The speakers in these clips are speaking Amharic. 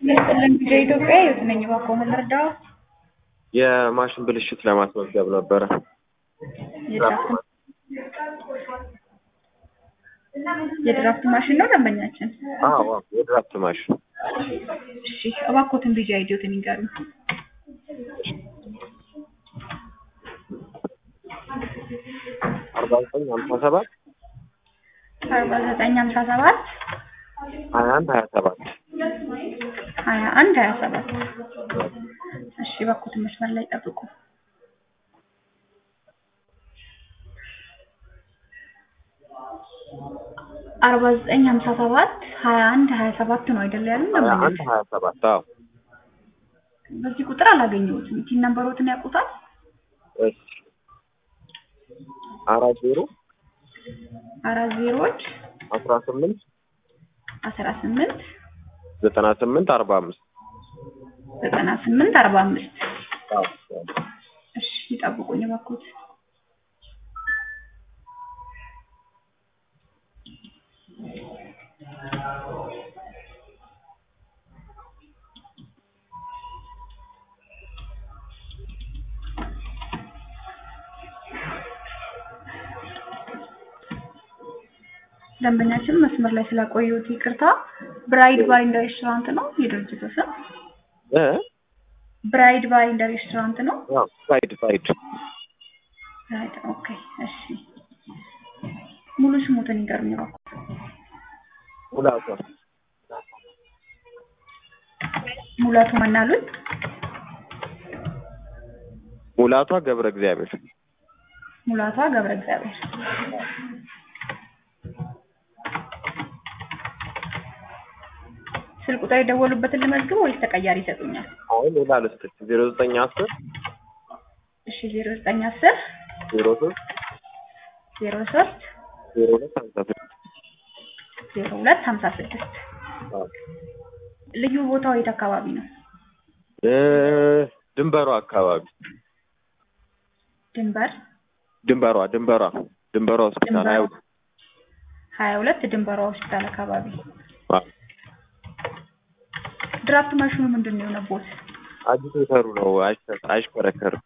ይስጥልን ጊዜ ኢትዮጵያ የት ነኝ እባክዎ ምን ልርዳዎ? የማሽን ብልሽት ለማስመዝገብ ነበረ። የድራፍት የድራፍት ማሽን ነው ደንበኛችን? አዎ አዎ፣ የድራፍት ማሽን እሺ እባክዎትን ቢጂ አይዲዎትን ይንገሩኝ። አርባ ዘጠኝ ሀምሳ ሰባት አርባ ዘጠኝ ሀምሳ ሰባት ሀያ አንድ ሀያ ሰባት ሀያ አንድ ሀያ ሰባት እሺ እባክዎትን መስመር ላይ ጠብቁ። አርባ ዘጠኝ ሀምሳ ሰባት ሀያ አንድ ሀያ ሰባት ነው አይደለ ያሉን ሀያ ደንበኛችን? አንድ ሀያ ሰባት አዎ። በዚህ ቁጥር አላገኘሁትም። ቲን ነምበሮትን ያውቁታል? እሺ አራት ዜሮ አራት ዜሮዎች አስራ ስምንት አስራ ስምንት ዘጠና ስምንት አርባ አምስት ዘጠና ስምንት አርባ አምስት አዎ እሺ ይጠብቁኝ እባክዎት። ደንበኛችን መስመር ላይ ስላቆየሁት ይቅርታ። ብራይድ ባር ኤንድ ሬስቶራንት ነው የድርጅቱ ስም? እ ብራይድ ባር ኤንድ ሬስቶራንት ነው? አዎ ፋይድ ፋይድ ብራይድ ኦኬ። እሺ ሙሉ ስሙትን ይንገሩኝ እባክዎ። ሙላቷ ሙላቱ ማን አሉኝ? ሙላቷ ገብረ እግዚአብሔር ሙላቷ ገብረ እግዚአብሔር። ስልክ ቁጥር የደወሉበትን ልመዝግብ ወይስ ተቀያሪ ይሰጡኛል? አሁን ሌላ ልስጥሽ ዜሮ ዘጠኝ አስር እሺ ዜሮ ዘጠኝ አስር ዜሮ ሶስት ዜሮ ሶስት ዜሮ ሁለት ሀምሳ ስድስት ዜሮ ሁለት ሀምሳ ስድስት አዎ ልዩ ቦታው የት አካባቢ ነው? እ ድንበሯ አካባቢ ድንበር ድንበሯ ድንበሯ ድንበሯ ሆስፒታል ድንበሯ አይው ሀያ ሁለት ድንበሯ ሆስፒታል አካባቢ። አዎ ድራፍት ማሽኑ ምንድን ነው የሆነቦት? አጂቴተሩ ነው አይሽ- አይሽከረከርም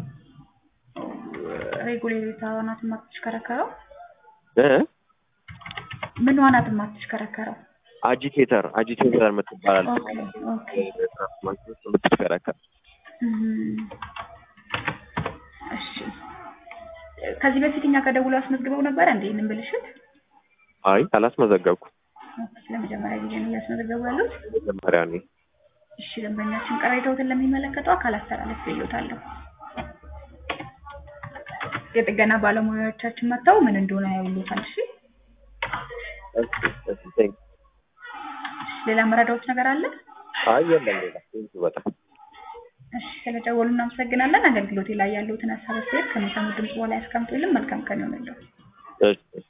ሬጉሌተሯ ናት የማትሽከረከረው? እ ምኗ ናት የማትሽከረከረው? አጂቴተር አጂቴተር የምትባላለች ኦኬ ኦኬ የምትሽከረከር እም፣ እሺ ከዚህ በፊት እኛ ከደውሎ አስመዝግበው ነበር እንዴ ይህንን ብልሽት? አይ አላስመዘገብኩም ኦኬ፣ ለመጀመሪያ ጊዜ ነው እያስመዘገቡ ያሉት? መጀመሪያ እኔ እሺ ደንበኛችን ቅሬታዎትን ለሚመለከተው አካል አስተላለፍ ይሉታለሁ። የጥገና ባለሙያዎቻችን መጥተው ምን እንደሆነ ያዩሉታል። እሺ እሺ እሺ ቴንክ ሌላ መረዳዎች ነገር አለ? አይ የለም ሌላ ቴንክ በጣም እሺ ስለደወሉ እናመሰግናለን። አገልግሎቴ ላይ ያለሁትን ሀሳብ አስተያየት ከሚሰሙ ድምጽ በኋላ ያስቀምጡልን። መልካም ቀን ይሆንልዎ። እሺ